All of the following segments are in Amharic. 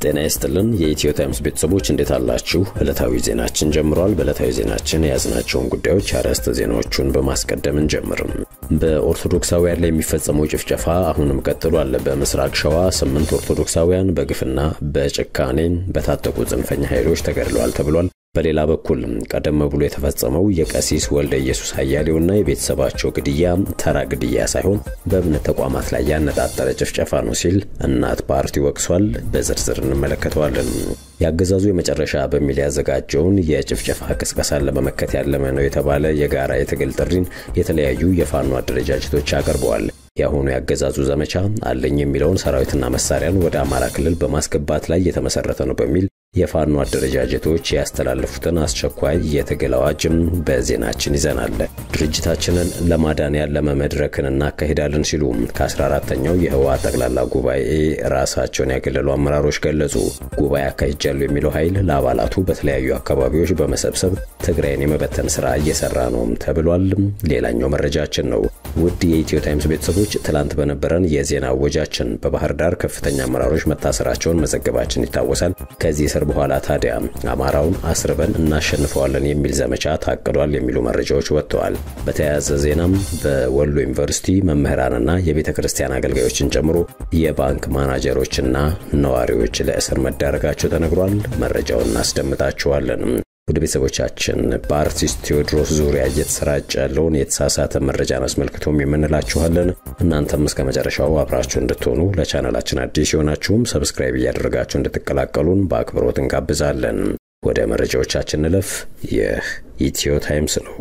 ጤና ይስጥልን የኢትዮ ታይምስ ቤተሰቦች እንዴት አላችሁ? ዕለታዊ ዜናችን ጀምሯል። በዕለታዊ ዜናችን የያዝናቸውን ጉዳዮች አርዕስተ ዜናዎቹን በማስቀደም እንጀምርም። በኦርቶዶክሳውያን ላይ የሚፈጸመው ጭፍጨፋ አሁንም ቀጥሏል። በምስራቅ ሸዋ ስምንት ኦርቶዶክሳውያን በግፍና በጭካኔ በታጠቁ ጽንፈኛ ኃይሎች ተገድለዋል ተብሏል። በሌላ በኩል ቀደም ብሎ የተፈጸመው የቀሲስ ወልደ ኢየሱስ አያሌውና የቤተሰባቸው ግድያ ተራ ግድያ ሳይሆን በእምነት ተቋማት ላይ ያነጣጠረ ጭፍጨፋ ነው ሲል እናት ፓርቲ ወቅሷል። በዝርዝር እንመለከተዋለን። የአገዛዙ የመጨረሻ በሚል ያዘጋጀውን የጭፍጨፋ ቅስቀሳን ለመመከት ያለመ ነው የተባለ የጋራ የትግል ጥሪን የተለያዩ የፋኖ አደረጃጀቶች አቅርበዋል። የአሁኑ ያገዛዙ ዘመቻ አለኝ የሚለውን ሰራዊትና መሳሪያን ወደ አማራ ክልል በማስገባት ላይ የተመሰረተ ነው በሚል የፋኖ አደረጃጀቶች ያስተላለፉትን አስቸኳይ የትግል አዋጅም በዜናችን ይዘናል። ድርጅታችንን ለማዳን ያለመ መድረክን እናካሂዳለን ሲሉ ከ14ተኛው የህወሓት ጠቅላላ ጉባኤ ራሳቸውን ያገለሉ አመራሮች ገለጹ። ጉባኤ አካሂጃለሁ የሚለው ኃይል ለአባላቱ በተለያዩ አካባቢዎች በመሰብሰብ ትግራይን የመበተን ስራ እየሰራ ነው ተብሏል። ሌላኛው መረጃችን ነው። ውድ የኢትዮ ታይምስ ቤተሰቦች ትላንት በነበረን የዜና አወጃችን በባህር ዳር ከፍተኛ አመራሮች መታሰራቸውን መዘገባችን ይታወሳል። ከዚህ እስር በኋላ ታዲያ አማራውን አስርበን እናሸንፈዋለን የሚል ዘመቻ ታቅዷል የሚሉ መረጃዎች ወጥተዋል። በተያያዘ ዜናም በወሎ ዩኒቨርሲቲ መምህራንና የቤተ ክርስቲያን አገልጋዮችን ጨምሮ የባንክ ማናጀሮችና ነዋሪዎች ለእስር መዳረጋቸው ተነግሯል። መረጃውን እናስደምጣችኋለን። ወደ ቤተሰቦቻችን በአርቲስት ቴዎድሮስ ዙሪያ እየተሰራጨ ያለውን የተሳሳተ መረጃን አስመልክቶም የምንላችኋለን። እናንተም እስከ መጨረሻው አብራችሁ እንድትሆኑ ለቻናላችን አዲስ የሆናችሁም ሰብስክራይብ እያደረጋችሁ እንድትቀላቀሉን በአክብሮት እንጋብዛለን። ወደ መረጃዎቻችን እንለፍ። ይህ ኢትዮ ታይምስ ነው።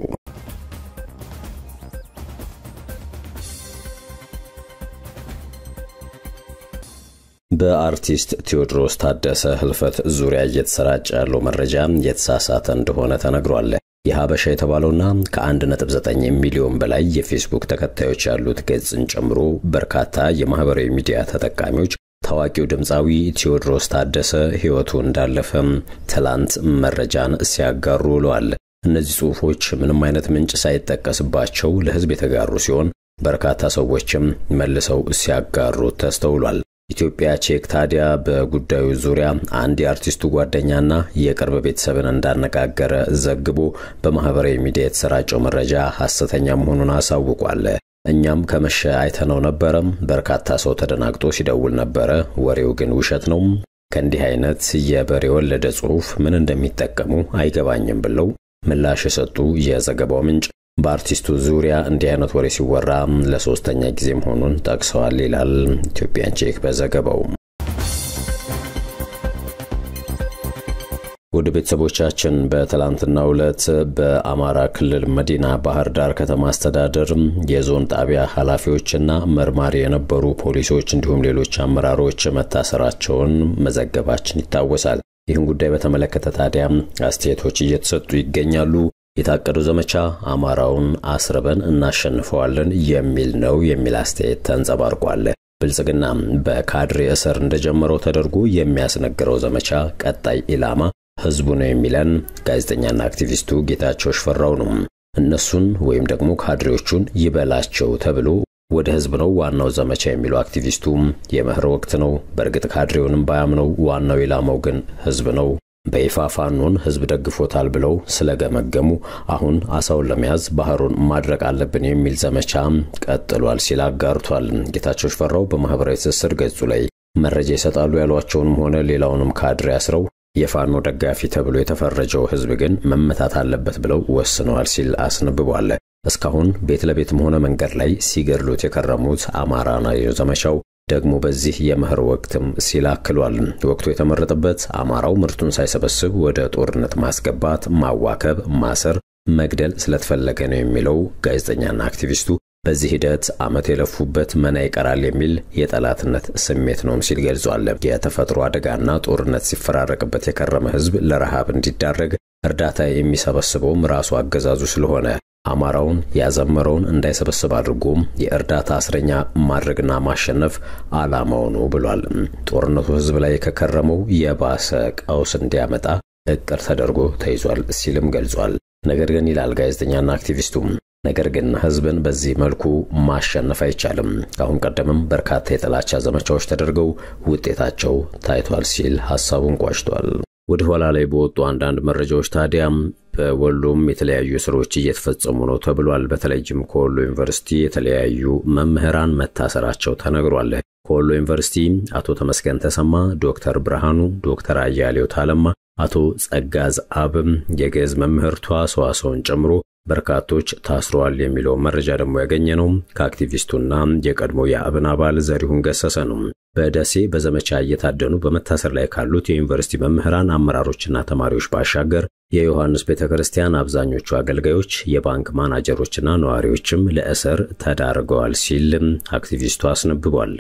በአርቲስት ቴዎድሮስ ታደሰ ህልፈት ዙሪያ እየተሰራጨ ያለው መረጃ የተሳሳተ እንደሆነ ተነግሯል። የሀበሻ የተባለውና ከ1.9 ሚሊዮን በላይ የፌስቡክ ተከታዮች ያሉት ገጽን ጨምሮ በርካታ የማህበራዊ ሚዲያ ተጠቃሚዎች ታዋቂው ድምፃዊ ቴዎድሮስ ታደሰ ሕይወቱ እንዳለፈም ትላንት መረጃን ሲያጋሩ ውለዋል። እነዚህ ጽሑፎች ምንም አይነት ምንጭ ሳይጠቀስባቸው ለሕዝብ የተጋሩ ሲሆን በርካታ ሰዎችም መልሰው ሲያጋሩ ተስተውሏል። ኢትዮጵያ ቼክ ታዲያ በጉዳዩ ዙሪያ አንድ የአርቲስቱ ጓደኛና የቅርብ ቤተሰብን እንዳነጋገረ ዘግቦ በማህበራዊ ሚዲያ የተሰራጨው መረጃ ሐሰተኛ መሆኑን አሳውቋል። እኛም ከመሸ አይተነው ነበረም። በርካታ ሰው ተደናግጦ ሲደውል ነበረ። ወሬው ግን ውሸት ነው። ከእንዲህ አይነት የበሬ ወለደ ጽሑፍ ምን እንደሚጠቀሙ አይገባኝም ብለው ምላሽ የሰጡ የዘገባው ምንጭ በአርቲስቱ ዙሪያ እንዲህ አይነት ወሬ ሲወራ ለሶስተኛ ጊዜ መሆኑን ጠቅሰዋል ይላል ኢትዮጵያን ቼክ በዘገባው። ወደ ቤተሰቦቻችን በትላንትናው ዕለት በአማራ ክልል መዲና ባህር ዳር ከተማ አስተዳደር የዞን ጣቢያ ኃላፊዎችና መርማሪ የነበሩ ፖሊሶች እንዲሁም ሌሎች አመራሮች መታሰራቸውን መዘገባችን ይታወሳል። ይህን ጉዳይ በተመለከተ ታዲያ አስተያየቶች እየተሰጡ ይገኛሉ። የታቀደው ዘመቻ አማራውን አስርበን እናሸንፈዋለን የሚል ነው የሚል አስተያየት ተንጸባርቋል። ብልጽግና በካድሬ እስር እንደጀመረው ተደርጎ የሚያስነግረው ዘመቻ ቀጣይ ኢላማ ህዝቡ ነው የሚለን ጋዜጠኛና አክቲቪስቱ ጌታቸው ሽፈራው ነው። እነሱን ወይም ደግሞ ካድሬዎቹን ይበላቸው ተብሎ ወደ ህዝብ ነው ዋናው ዘመቻ የሚለው አክቲቪስቱ የመኸር ወቅት ነው። በእርግጥ ካድሬውንም ባያምነው ዋናው ኢላማው ግን ህዝብ ነው። በይፋ ፋኖን ህዝብ ደግፎታል ብለው ስለገመገሙ አሁን አሳውን ለመያዝ ባህሩን ማድረቅ አለብን የሚል ዘመቻ ቀጥሏል ሲል አጋርቷል። ጌታቸው ሽፈራው በማህበራዊ ትስስር ገጹ ላይ መረጃ ይሰጣሉ ያሏቸውንም ሆነ ሌላውንም ካድሬ አስረው የፋኖ ደጋፊ ተብሎ የተፈረጀው ህዝብ ግን መመታት አለበት ብለው ወስነዋል ሲል አስነብቧል። እስካሁን ቤት ለቤትም ሆነ መንገድ ላይ ሲገድሉት የከረሙት አማራ ነው ዘመቻው ደግሞ በዚህ የመኸር ወቅትም ሲል አክሏል። ወቅቱ የተመረጠበት አማራው ምርቱን ሳይሰበስብ ወደ ጦርነት ማስገባት፣ ማዋከብ፣ ማሰር፣ መግደል ስለተፈለገ ነው የሚለው ጋዜጠኛና አክቲቪስቱ በዚህ ሂደት ዓመት የለፉበት መና ይቀራል የሚል የጠላትነት ስሜት ነውም ሲል ገልጿል። የተፈጥሮ አደጋና ጦርነት ሲፈራረቅበት የከረመ ህዝብ ለረሃብ እንዲዳረግ እርዳታ የሚሰበስበውም ራሱ አገዛዙ ስለሆነ አማራውን ያዘመረውን እንዳይሰበስብ አድርጎም የእርዳታ እስረኛ ማድረግና ማሸነፍ ዓላማው ነው ብሏል። ጦርነቱ ህዝብ ላይ ከከረመው የባሰ ቀውስ እንዲያመጣ እቅድ ተደርጎ ተይዟል ሲልም ገልጿል። ነገር ግን ይላል ጋዜጠኛና አክቲቪስቱም ነገር ግን ህዝብን በዚህ መልኩ ማሸነፍ አይቻልም። ከአሁን ቀደምም በርካታ የጥላቻ ዘመቻዎች ተደርገው ውጤታቸው ታይቷል ሲል ሐሳቡን ቋጭቷል። ወደ ኋላ ላይ በወጡ አንዳንድ መረጃዎች ታዲያም በወሎም የተለያዩ እስሮች እየተፈጸሙ ነው ተብሏል። በተለይም ከወሎ ዩኒቨርሲቲ የተለያዩ መምህራን መታሰራቸው ተነግሯል። ከወሎ ዩኒቨርሲቲ አቶ ተመስገን ተሰማ፣ ዶክተር ብርሃኑ፣ ዶክተር አያሌው ታለማ፣ አቶ ጸጋዝ አብም የግዕዝ መምህርቷ ሰዋሰውን ጨምሮ በርካቶች ታስረዋል የሚለው መረጃ ደግሞ ያገኘ ነው ከአክቲቪስቱና የቀድሞ የአብን አባል ዘሪሁን ገሰሰ ነው። በደሴ በዘመቻ እየታደኑ በመታሰር ላይ ካሉት የዩኒቨርሲቲ መምህራን አመራሮችና ተማሪዎች ባሻገር የዮሐንስ ቤተ ክርስቲያን አብዛኞቹ አገልጋዮች፣ የባንክ ማናጀሮችና ነዋሪዎችም ለእስር ተዳርገዋል ሲል አክቲቪስቱ አስነብቧል።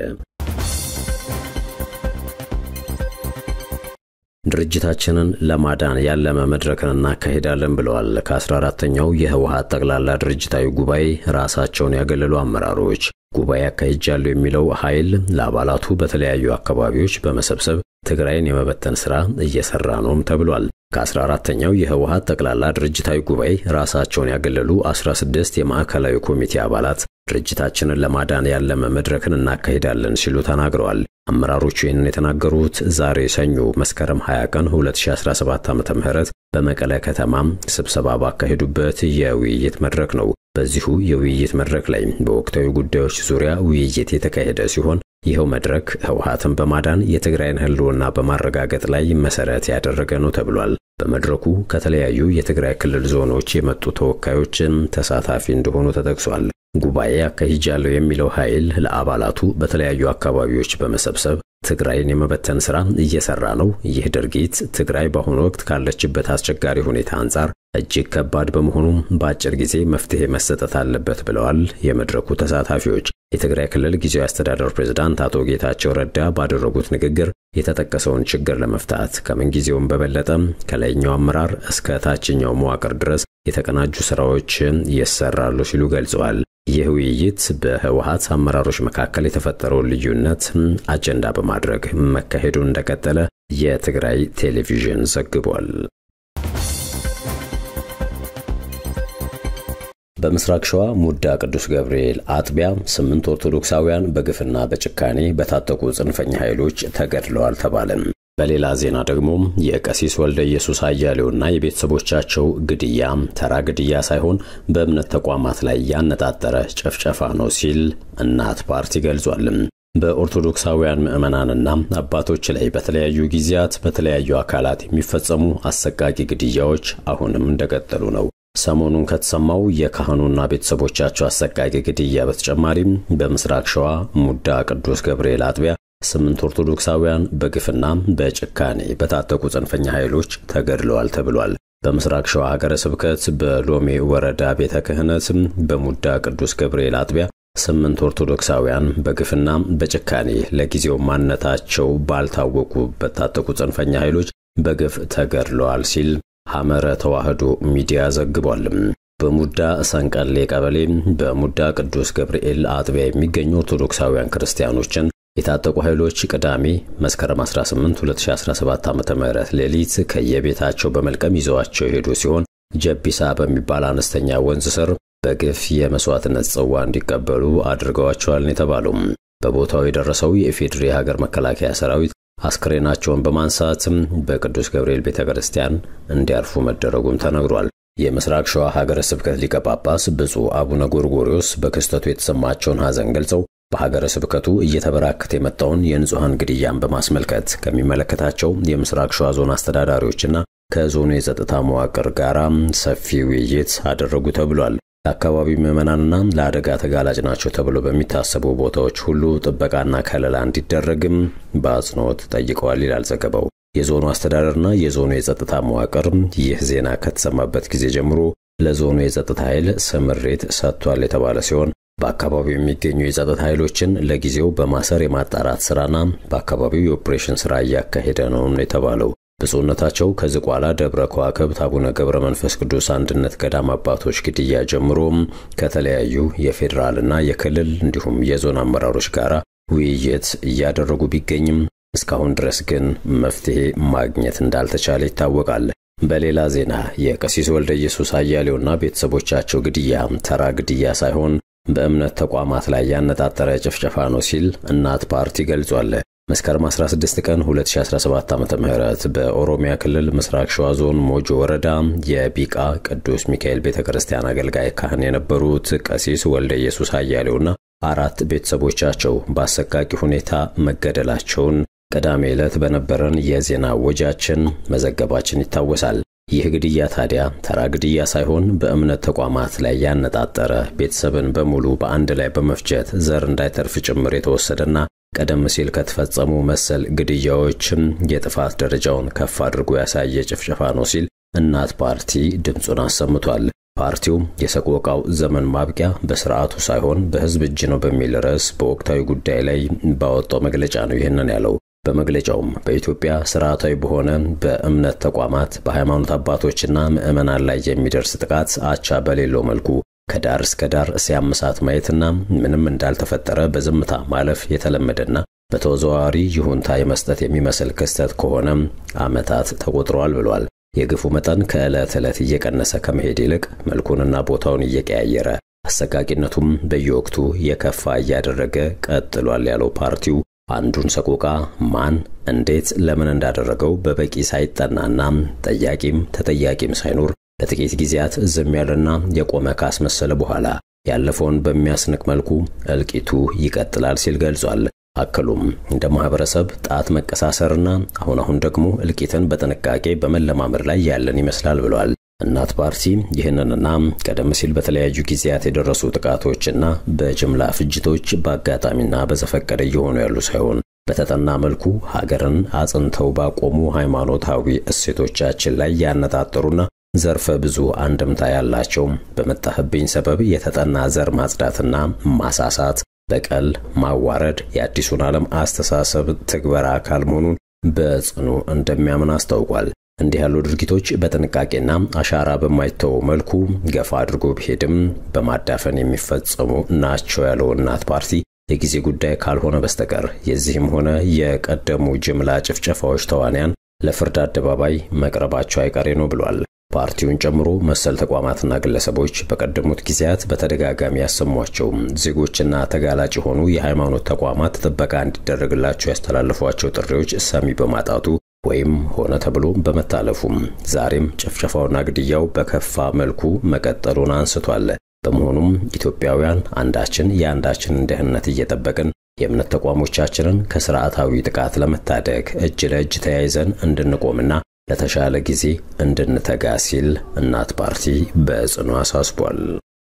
ድርጅታችንን ለማዳን ያለመ መድረክን እናካሄዳለን ብለዋል። ከ14ተኛው የህወሓት ጠቅላላ ድርጅታዊ ጉባኤ ራሳቸውን ያገለሉ አመራሮች ጉባኤ አካሂጃለሁ የሚለው ኃይል ለአባላቱ በተለያዩ አካባቢዎች በመሰብሰብ ትግራይን የመበተን ሥራ እየሠራ ነውም ተብሏል። ከ14ተኛው የህወሓት ጠቅላላ ድርጅታዊ ጉባኤ ራሳቸውን ያገለሉ 16 የማዕከላዊ ኮሚቴ አባላት ድርጅታችንን ለማዳን ያለመ መድረክን እናካሂዳለን ሲሉ ተናግረዋል። አመራሮቹ ይህንን የተናገሩት ዛሬ ሰኞ መስከረም 20 ቀን 2017 ዓ.ም በመቀለ ከተማም ስብሰባ ባካሄዱበት የውይይት መድረክ ነው። በዚሁ የውይይት መድረክ ላይ በወቅታዊ ጉዳዮች ዙሪያ ውይይት የተካሄደ ሲሆን ይኸው መድረክ ህወሓትን በማዳን የትግራይን ህልውና በማረጋገጥ ላይ መሰረት ያደረገ ነው ተብሏል። በመድረኩ ከተለያዩ የትግራይ ክልል ዞኖች የመጡ ተወካዮችን ተሳታፊ እንደሆኑ ተጠቅሷል። ጉባኤ አካሂጃለሁ የሚለው ኃይል ለአባላቱ በተለያዩ አካባቢዎች በመሰብሰብ ትግራይን የመበተን ሥራ እየሰራ ነው። ይህ ድርጊት ትግራይ በአሁኑ ወቅት ካለችበት አስቸጋሪ ሁኔታ አንጻር እጅግ ከባድ በመሆኑ በአጭር ጊዜ መፍትሄ መሰጠት አለበት ብለዋል የመድረኩ ተሳታፊዎች። የትግራይ ክልል ጊዜያዊ አስተዳደር ፕሬዝዳንት አቶ ጌታቸው ረዳ ባደረጉት ንግግር የተጠቀሰውን ችግር ለመፍታት ከምንጊዜውም በበለጠ ከላይኛው አመራር እስከ ታችኛው መዋቅር ድረስ የተቀናጁ ስራዎች ይሰራሉ ሲሉ ገልጸዋል። ይህ ውይይት በህወሓት አመራሮች መካከል የተፈጠረውን ልዩነት አጀንዳ በማድረግ መካሄዱን እንደቀጠለ የትግራይ ቴሌቪዥን ዘግቧል። በምስራቅ ሸዋ ሙዳ ቅዱስ ገብርኤል አጥቢያ ስምንት ኦርቶዶክሳውያን በግፍና በጭካኔ በታጠቁ ጽንፈኛ ኃይሎች ተገድለዋል ተባለም። በሌላ ዜና ደግሞ የቀሲስ ወልደ ኢየሱስ አያሌውና የቤተሰቦቻቸው ግድያ ተራ ግድያ ሳይሆን በእምነት ተቋማት ላይ ያነጣጠረ ጭፍጨፋ ነው ሲል እናት ፓርቲ ገልጿል። በኦርቶዶክሳውያን ምዕመናንና አባቶች ላይ በተለያዩ ጊዜያት በተለያዩ አካላት የሚፈጸሙ አሰቃቂ ግድያዎች አሁንም እንደቀጠሉ ነው። ሰሞኑን ከተሰማው የካህኑና ቤተሰቦቻቸው አሰቃቂ ግድያ በተጨማሪም በምስራቅ ሸዋ ሙዳ ቅዱስ ገብርኤል አጥቢያ ስምንት ኦርቶዶክሳውያን በግፍና በጭካኔ በታጠቁ ጽንፈኛ ኃይሎች ተገድለዋል ተብሏል። በምስራቅ ሸዋ ሀገረ ስብከት በሎሜ ወረዳ ቤተ ክህነት በሙዳ ቅዱስ ገብርኤል አጥቢያ ስምንት ኦርቶዶክሳውያን በግፍና በጭካኔ ለጊዜው ማንነታቸው ባልታወቁ በታጠቁ ጽንፈኛ ኃይሎች በግፍ ተገድለዋል ሲል ሐመረ ተዋህዶ ሚዲያ ዘግቧል። በሙዳ ሰንቀሌ ቀበሌ በሙዳ ቅዱስ ገብርኤል አጥቢያ የሚገኙ ኦርቶዶክሳውያን ክርስቲያኖችን የታጠቁ ኃይሎች ቅዳሜ መስከረም 18 2017 ዓ.ም ሌሊት ከየቤታቸው በመልቀም ይዘዋቸው የሄዱ ሲሆን ጀቢሳ በሚባል አነስተኛ ወንዝ ስር በግፍ የመስዋዕትነት ጽዋ እንዲቀበሉ አድርገዋቸዋል የተባለው በቦታው የደረሰው የኢፌዴሪ ሀገር መከላከያ ሰራዊት አስክሬናቸውን በማንሳት በቅዱስ ገብርኤል ቤተ ክርስቲያን እንዲያርፉ መደረጉም ተነግሯል። የምስራቅ ሸዋ ሀገረ ስብከት ሊቀ ጳጳስ ብፁዕ አቡነ ጎርጎሪዮስ በክስተቱ የተሰማቸውን ሐዘን ገልጸው በሀገረ ስብከቱ እየተበራከተ የመጣውን የንጹሐን ግድያን በማስመልከት ከሚመለከታቸው የምስራቅ ሸዋ ዞን አስተዳዳሪዎችና ከዞኑ የጸጥታ መዋቅር ጋር ሰፊ ውይይት አደረጉ ተብሏል። ለአካባቢው ምዕመናንና ለአደጋ ተጋላጭ ናቸው ተብሎ በሚታሰቡ ቦታዎች ሁሉ ጥበቃና ከለላ እንዲደረግም በአጽንኦት ጠይቀዋል ይላል ዘገባው። የዞኑ አስተዳደርና የዞኑ የጸጥታ መዋቅር ይህ ዜና ከተሰማበት ጊዜ ጀምሮ ለዞኑ የጸጥታ ኃይል ስምሪት ሰጥቷል የተባለ ሲሆን በአካባቢው የሚገኙ የጸጥታ ኃይሎችን ለጊዜው በማሰር የማጣራት ስራና በአካባቢው የኦፕሬሽን ስራ እያካሄደ ነው የተባለው። ብፁዕነታቸው ከዝቋላ ደብረ ከዋክብት አቡነ ገብረ መንፈስ ቅዱስ አንድነት ገዳም አባቶች ግድያ ጀምሮ ከተለያዩ የፌዴራልና የክልል እንዲሁም የዞን አመራሮች ጋር ውይይት እያደረጉ ቢገኝም እስካሁን ድረስ ግን መፍትሄ ማግኘት እንዳልተቻለ ይታወቃል። በሌላ ዜና የቀሲስ ወልደ ኢየሱስ አያሌውና ቤተሰቦቻቸው ግድያ ተራ ግድያ ሳይሆን በእምነት ተቋማት ላይ ያነጣጠረ ጭፍጨፋ ነው ሲል እናት ፓርቲ ገልጿል። መስከረም 16 ቀን 2017 ዓ.ም በኦሮሚያ ክልል ምስራቅ ሸዋ ዞን ሞጆ ወረዳ የቢቃ ቅዱስ ሚካኤል ቤተ ክርስቲያን አገልጋይ ካህን የነበሩት ቀሲስ ወልደ ኢየሱስ አያሌውና አራት ቤተሰቦቻቸው በአሰቃቂ ሁኔታ መገደላቸውን ቅዳሜ ዕለት በነበረን የዜና ወጃችን መዘገባችን ይታወሳል። ይህ ግድያ ታዲያ ተራ ግድያ ሳይሆን በእምነት ተቋማት ላይ ያነጣጠረ ቤተሰብን በሙሉ በአንድ ላይ በመፍጀት ዘር እንዳይተርፍ ጭምር የተወሰደና ቀደም ሲል ከተፈጸሙ መሰል ግድያዎችም የጥፋት ደረጃውን ከፍ አድርጎ ያሳየ ጭፍጨፋ ነው ሲል እናት ፓርቲ ድምፁን አሰምቷል። ፓርቲው የሰቆቃው ዘመን ማብቂያ በስርዓቱ ሳይሆን በሕዝብ እጅ ነው በሚል ርዕስ በወቅታዊ ጉዳይ ላይ ባወጣው መግለጫ ነው ይህንን ያለው። በመግለጫውም በኢትዮጵያ ስርዓታዊ በሆነ በእምነት ተቋማት በሃይማኖት አባቶችና ምዕመናን ላይ የሚደርስ ጥቃት አቻ በሌለው መልኩ ከዳር እስከ ዳር ሲያምሳት ማየትና ምንም እንዳልተፈጠረ በዝምታ ማለፍ የተለመደና በተዘዋዋሪ ይሁንታ የመስጠት የሚመስል ክስተት ከሆነም ዓመታት ተቆጥረዋል ብሏል። የግፉ መጠን ከዕለት ዕለት እየቀነሰ ከመሄድ ይልቅ መልኩንና ቦታውን እየቀያየረ አሰቃቂነቱም በየወቅቱ የከፋ እያደረገ ቀጥሏል ያለው ፓርቲው አንዱን ሰቆቃ ማን፣ እንዴት፣ ለምን እንዳደረገው በበቂ ሳይጠናና ጠያቂም ተጠያቂም ሳይኖር ለጥቂት ጊዜያት ዝም ያለና የቆመ ካስመሰለ በኋላ ያለፈውን በሚያስንቅ መልኩ እልቂቱ ይቀጥላል ሲል ገልጿል። አክሉም እንደ ማህበረሰብ ጣት መቀሳሰርና አሁን አሁን ደግሞ እልቂትን በጥንቃቄ በመለማመድ ላይ ያለን ይመስላል ብሏል። እናት ፓርቲ ይህንንና ቀደም ሲል በተለያዩ ጊዜያት የደረሱ ጥቃቶችና በጅምላ ፍጅቶች በአጋጣሚና በዘፈቀደ እየሆኑ ያሉ ሳይሆን በተጠና መልኩ ሀገርን አጽንተው ባቆሙ ሃይማኖታዊ እሴቶቻችን ላይ ያነጣጠሩና ዘርፈ ብዙ አንድምታ ያላቸው በመጣህብኝ ሰበብ የተጠና ዘር ማጽዳትና ማሳሳት፣ በቀል፣ ማዋረድ የአዲሱን ዓለም አስተሳሰብ ትግበራ አካል መሆኑን በጽኑ እንደሚያምን አስታውቋል። እንዲህ ያሉ ድርጊቶች በጥንቃቄና አሻራ በማይተው መልኩ ገፋ አድርጎ ቢሄድም በማዳፈን የሚፈጸሙ ናቸው ያለው እናት ፓርቲ የጊዜ ጉዳይ ካልሆነ በስተቀር የዚህም ሆነ የቀደሙ ጅምላ ጭፍጨፋዎች ተዋንያን ለፍርድ አደባባይ መቅረባቸው አይቀሬ ነው ብሏል። ፓርቲውን ጨምሮ መሰል ተቋማትና ግለሰቦች በቀደሙት ጊዜያት በተደጋጋሚ ያሰሟቸው ዜጎችና ተጋላጭ የሆኑ የሃይማኖት ተቋማት ጥበቃ እንዲደረግላቸው ያስተላለፏቸው ጥሪዎች ሰሚ በማጣቱ ወይም ሆነ ተብሎ በመታለፉም ዛሬም ጭፍጨፋውና ግድያው በከፋ መልኩ መቀጠሉን አንስቷል። በመሆኑም ኢትዮጵያውያን አንዳችን የአንዳችንን ደህንነት እየጠበቅን የእምነት ተቋሞቻችንን ከስርዓታዊ ጥቃት ለመታደግ እጅ ለእጅ ተያይዘን እንድንቆምና ለተሻለ ጊዜ እንድንተጋ ሲል እናት ፓርቲ በጽኑ አሳስቧል።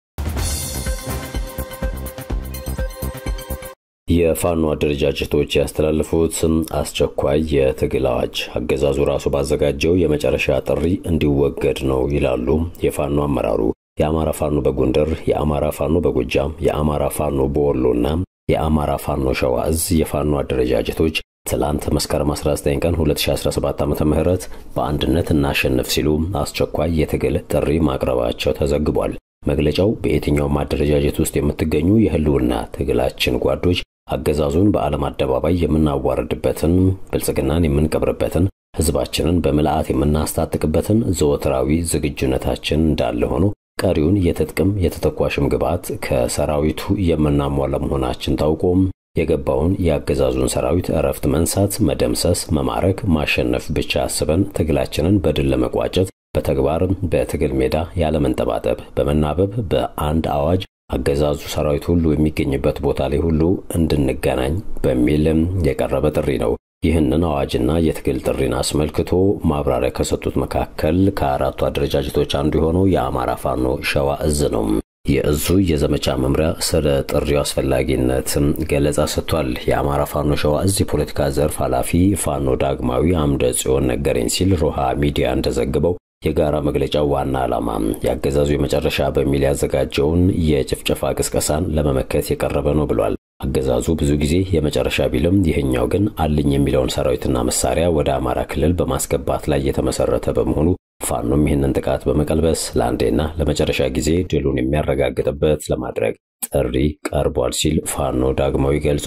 የፋኖ አደረጃጀቶች ያስተላለፉት አስቸኳይ የትግል አዋጅ አገዛዙ ራሱ ባዘጋጀው የመጨረሻ ጥሪ እንዲወገድ ነው ይላሉ የፋኖ አመራሩ። የአማራ ፋኖ በጎንደር፣ የአማራ ፋኖ በጎጃም፣ የአማራ ፋኖ በወሎና የአማራ ፋኖ ሸዋ እዝ የፋኖ አደረጃጀቶች ትላንት መስከረም 19 ቀን 2017 ዓ.ም ምህረት በአንድነት እናሸንፍ ሲሉ አስቸኳይ የትግል ጥሪ ማቅረባቸው ተዘግቧል። መግለጫው በየትኛውም አደረጃጀት ውስጥ የምትገኙ የህልውና ትግላችን ጓዶች አገዛዙን በዓለም አደባባይ የምናዋርድበትን፣ ብልጽግናን የምንቀብርበትን፣ ህዝባችንን በምልአት የምናስታጥቅበትን ዘወትራዊ ዝግጁነታችን እንዳለ ሆኖ ቀሪውን የትጥቅም የተተኳሽም ግብዓት ከሰራዊቱ የምናሟላ መሆናችን ታውቆም የገባውን የአገዛዙን ሰራዊት እረፍት መንሳት፣ መደምሰስ፣ መማረክ፣ ማሸነፍ ብቻ አስበን ትግላችንን በድል ለመቋጨት በተግባር በትግል ሜዳ ያለመንጠባጠብ በመናበብ በአንድ አዋጅ አገዛዙ ሰራዊት ሁሉ የሚገኝበት ቦታ ላይ ሁሉ እንድንገናኝ በሚል የቀረበ ጥሪ ነው። ይህንን አዋጅና የትግል ጥሪን አስመልክቶ ማብራሪያ ከሰጡት መካከል ከአራቱ አደረጃጀቶች አንዱ የሆነው የአማራ ፋኖ ሸዋ እዝ ነው። የእዙ የዘመቻ መምሪያ ስለ ጥሪው አስፈላጊነት ገለጻ ሰጥቷል። የአማራ ፋኖ ሸዋ እዝ የፖለቲካ ዘርፍ ኃላፊ ፋኖ ዳግማዊ አምደ ጽዮን ነገረኝ ሲል ሮሃ ሚዲያ እንደዘግበው የጋራ መግለጫው ዋና ዓላማ የአገዛዙ የመጨረሻ በሚል ያዘጋጀውን የጭፍጨፋ ቅስቀሳን ለመመከት የቀረበ ነው ብሏል። አገዛዙ ብዙ ጊዜ የመጨረሻ ቢልም ይህኛው ግን አለኝ የሚለውን ሰራዊትና መሳሪያ ወደ አማራ ክልል በማስገባት ላይ የተመሰረተ በመሆኑ ፋኖም ይህንን ጥቃት በመቀልበስ ለአንዴና ለመጨረሻ ጊዜ ድሉን የሚያረጋግጥበት ለማድረግ ጥሪ ቀርቧል ሲል ፋኖ ዳግማዊ ገልጿል።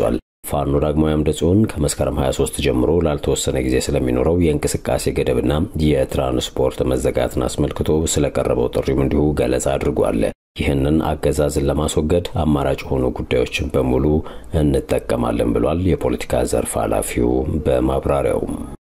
ፋኖ ዳግማዊ አምደ ጽዮን ከመስከረም 23 ጀምሮ ላልተወሰነ ጊዜ ስለሚኖረው የእንቅስቃሴ ገደብና የትራንስፖርት መዘጋትን አስመልክቶ ስለቀረበው ጥሪም እንዲሁ ገለጻ አድርጓል። ይህንን አገዛዝን ለማስወገድ አማራጭ የሆኑ ጉዳዮችን በሙሉ እንጠቀማለን ብሏል። የፖለቲካ ዘርፍ ኃላፊው በማብራሪያውም